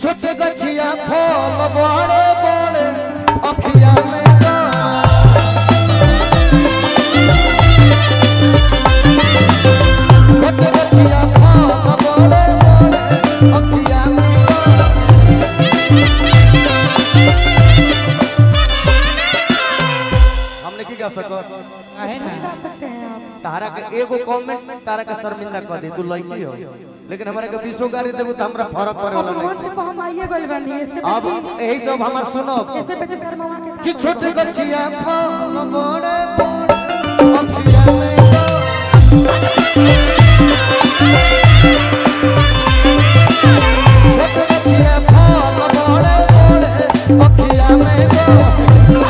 छोटे गछिया फल बड़े बड़े अखिया में छोटे गछिया फल बड़े बड़े अखिया में हमने की कह सको गा सकते हैं आप तारा के एगो कमेंट में तारा के शर्मिंदा कर दे तू लड़की हो लेकिन हमारा के बीसो गाड़ी देबू तो हमरा फर्क पड़े अब वाला नहीं मंच पर हम आइए गइल बानी इससे अब बेसी यही सब हमार सुनो इससे बेसी शर्मा के कि छोटे गछिया फल बड़े बड़े अखिया में छोटे गछिया फल बड़े बड़े अखिया में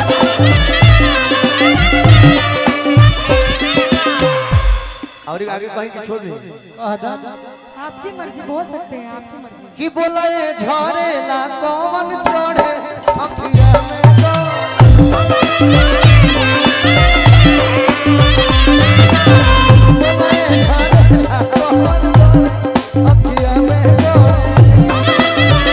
और आगे कहीं की छोड़ दी आपकी मर्जी बोल सकते हैं आपकी मर्जी कि बोले झरेला कौन चढ़े अखिया में दो बोले झरेला कौन चढ़े अखिया में दो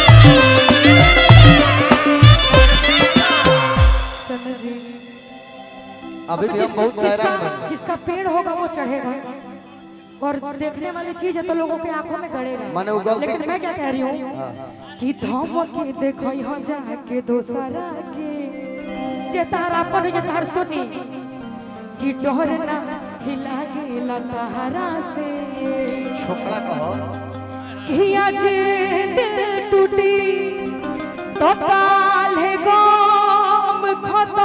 चंद्र जी अभी भी हम बहुत जिसका हैरान हैं जिसका पेड़ होगा वो चढ़ेगा और देखने वाली चीज है तो लोगों के आंखों में गड़ेगा माने वो गलती- लेकिन मैं क्या कह रही हूँ कि धम के देखो यहाँ जाके दोसरा के जे तारा अपन जे तार सुनी कि डर ना हिला गेला तारा से छोकरा कहो कि आज दिल टूटी तो काल है गम खता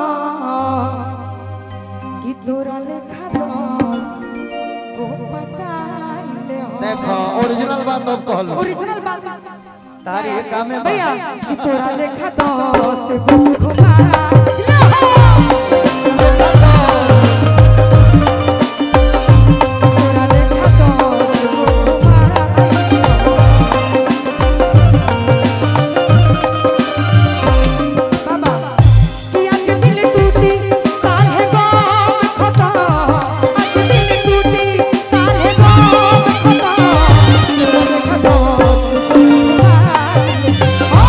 कि तोरा लेखा दस को पटाइले हो देखो ओरिजिनल बात अब कहलो ओरिजिनल बात तारी ये काम में भैया कि तोरा लेखा दस को घुमाइले हो तोरा लेखा दस को घुमाइले हो बाबा कि आज दिल टूटी काहे गम खता आज दिल टूटी काहे गम खता तोरा देखा दोस्त ओ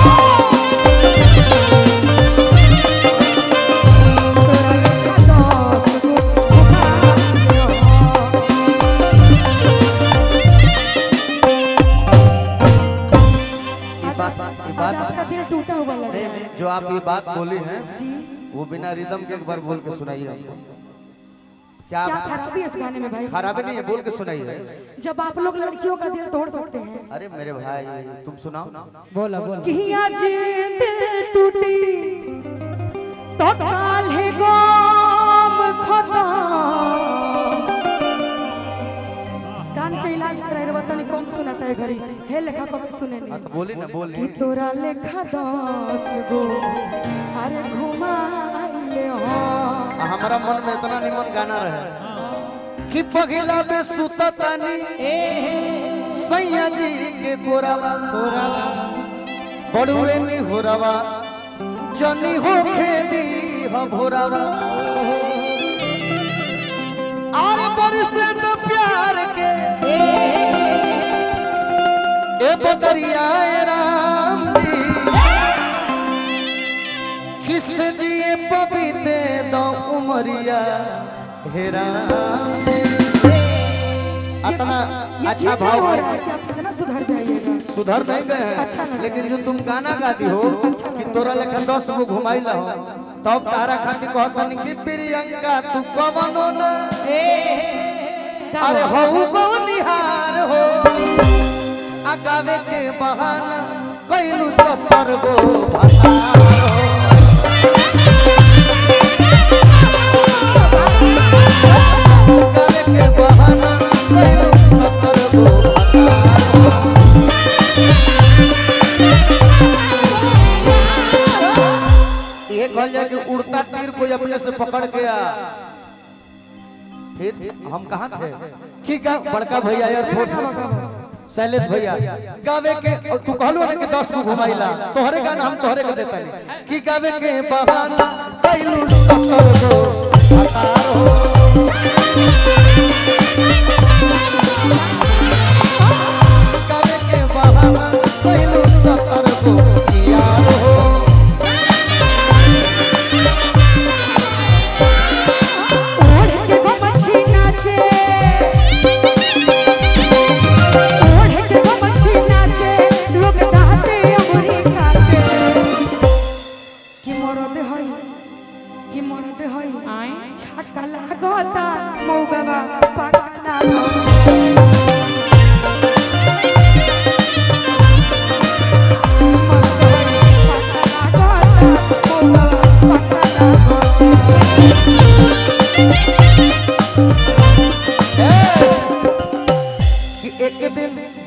तोरा देखा दोस्त ये बात ये आज बात आपका दिल टूटा हुआ लग रहा है जो आप ये बात बोली हैं जी वो बिना रिदम के एक बार बोल के सुनाइए हमको क्या क्या खराबी है इस गाने में भाई खराबी नहीं है बोल के सुनाइए जब आप लोग लड़कियों का दिल तोड़ सकते हैं अरे मेरे भाई तुम सुनाओ बोला बोला कि आज दिल टूटी तो काल है गम खता कान के इलाज कराए रे तनी कम सुनाता है घरी हे लेखा को सुने हाँ नहीं तो बोली ना कि बोली तोरा लेखा दस गो अरे घुमाइले हो आ, हमारा मन में इतना निमन गाना रहे कि पगला में सुततानी सैया जी के गोरावा बड़ुए नी होरावा जनी हो खेदी हो भोरावा और बरसे तो प्यार के ए बदरिया राम जी किस जिए पपीते दो उमरिया हेरा अतना ये अच्छा ठीक भाव हो है रहा है कि आप कितना सुधर जाइएगा सुधर नहीं गए हैं अच्छा लगा। लेकिन जो तुम गाना गाती हो अच्छा कि लगा। तोरा लेखा दस गो घुमाइला हो तब तारा खातिर कहतनी कि प्रियंका तू कवनो न अरे हो गो निहार हो आ गावे के बहाना कैलू सफर गो भसार हो गावे के बहाना कैलू सफर गो भसार हो ये कह जाए कि उड़ता तीर कोई अपने से पकड़ के आ फिर हम कहाँ थे कि गा बड़का भैया यार फोर्स शैलेश भैया गावे के और तू कहलो ना कि 10 को घुमाइला तोहरे गाना हम तोहरे के देता नहीं कि गावे के बहाना कैलू सफर गो हतार हो गावे के बहाना कैलू सफर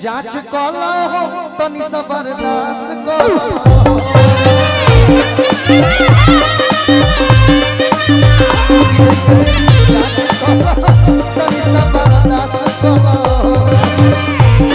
जांच कला हो तनी सा बर्दाश्त कला जांच कला तनी सा बर्दाश्त कला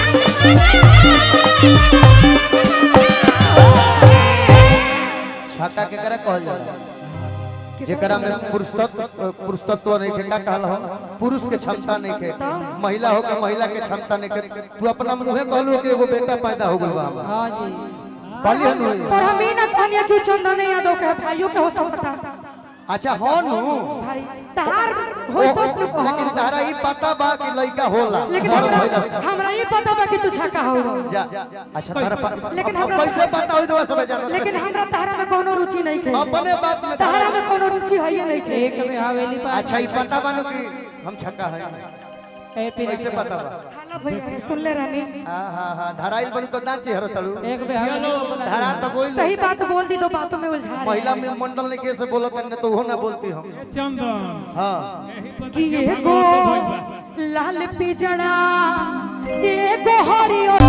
छक्का केकरा कहल जाला जेकरा में पुरुष तत्व पुरुष तत्व नहीं के का कहल हो पुरुष के क्षमता नहीं के महिला हो के महिला के क्षमता नहीं के तू अपना मुंहे कहलू कि एगो बेटा पैदा हो गइल बा हमरा। हाँ जी कहली हनु होई। पर हम ही ना कहनिया कि चंदन यादव के भाइयों के हो सकता अच्छा हो नु भाई तहार होई तो तू कह लेकिन तारा ई पता बा कि लइका होला लेकिन बड़ हमरा भइला से। हमरा ये पता बा कि तू छक्का हो जा अच्छा तारा पा- लेकिन अब हमरा- कैसे पता होई रहा सब जानत लेकिन हमरा तारा में कोनो रुचि नहीं के अपने बात में तारा तारा में कोनो रुचि है ही नहीं के एक में हवेली पर अच्छा ई पता बानो कि हम छक्का है ए पिन कैसे पता बा हाला भई रहे सुन ले रानी हां हां हां धराइल बनी तो नाचे हरो तड़ू एक में हवेली पर बना धरा तो बोल सही बात बोल दी दो बातों में उलझा रहे महिला में मंडल ने कैसे बोलत है तो वो ना बोलती हम चंदन हाँ कि ये गो लाल पिजड़ा ये गो हरियर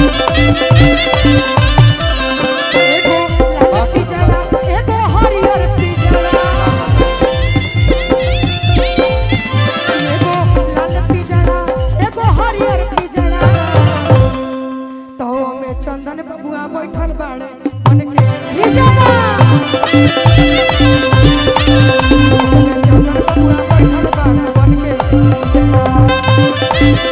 एगो लाल पिजड़ा एगो हरियर पिजड़ा एगो लाल पिजड़ा एगो हरियर पिजड़ा तो में चंदन बबुआ बैठल बाड़े मन के हिजड़ा चंदन बबुआ बैठल बाड़े मन के हिजड़ा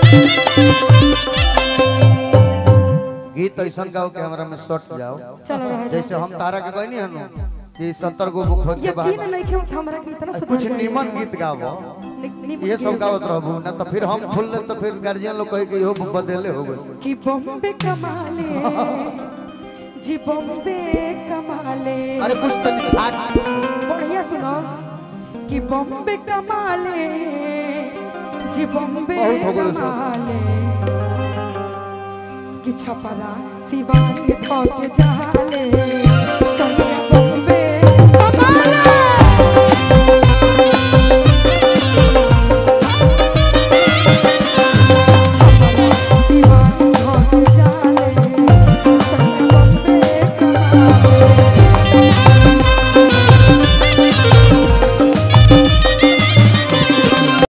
गीत ऐसा गाओ के हमरा में सट जाओ चलो रह जैसे हम तारा के कहनी हनु कि सत्तर गो बुक खोज के यकीन बाहर नहीं कि हमरा के इतना सुधर कुछ जाए। निमन गीत गावो नि- निमन ये सब गीत। गावत रहबू ना तो फिर हम फुल तो फिर गार्जियन लोग कहे कि इहो बदले हो गए कि बॉम्बे कमाले जी बॉम्बे कमाले अरे कुछ तो नहीं फाट बढ़िया सुनो कि बॉम्बे कमाले जी बॉम्बे बहुत हो गइल सब। कमाले कि छपरा सिवान के जाले संग